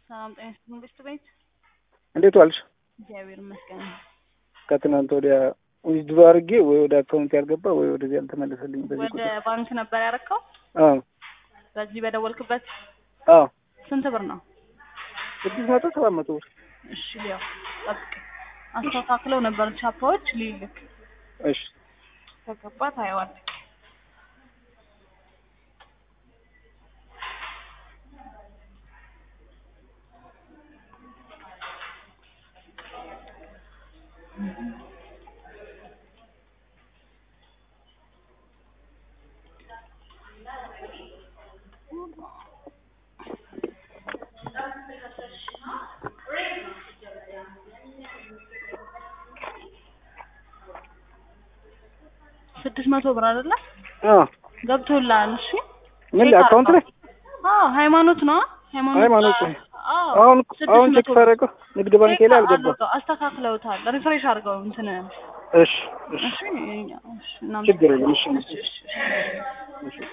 ሰላም ጤና ይስጥልኝ መንግስት ቤት እንዴት ዋልሽ? እግዚአብሔር ይመስገን። ከትናንት ወዲያ ዊዝድሮ አድርጌ ወይ ወደ አካውንት ያልገባ ወይ ወደዚህ ያልተመለሰልኝ በዚህ ወደ ቁጥር። ባንክ ነበር ያረከው? አዎ በዚህ በደወልክበት አዎ ስንት ብር ነው? ስድስት መቶ ሰባት መቶ ብር። እሺ ሊያው ጠብቅ። አስተካክለው ነበር ቻፓዎች ሊልክ እሺ ከገባ ታየዋል። ስድስት መቶ ብር አይደለ? አዎ ገብቶልሃል። እሺ ምን ላይ አካውንት ላይ አዎ ሃይማኖት ነው ሃይማኖት ሃይማኖት ነው። አዎ አሁን ስድስት አሁን ቼክ መቶ ሳደርገው ንግድ ባንክ ላይ አልገባም። አድርገው አስተካክለውታል። ሪፍሬሽ አድርገው እንትን እሺ እሺ እሺ እኛ- እሺ እናመሰግናለን። ችግር የለም እሺ እሺ እሺ እሺ። እሺ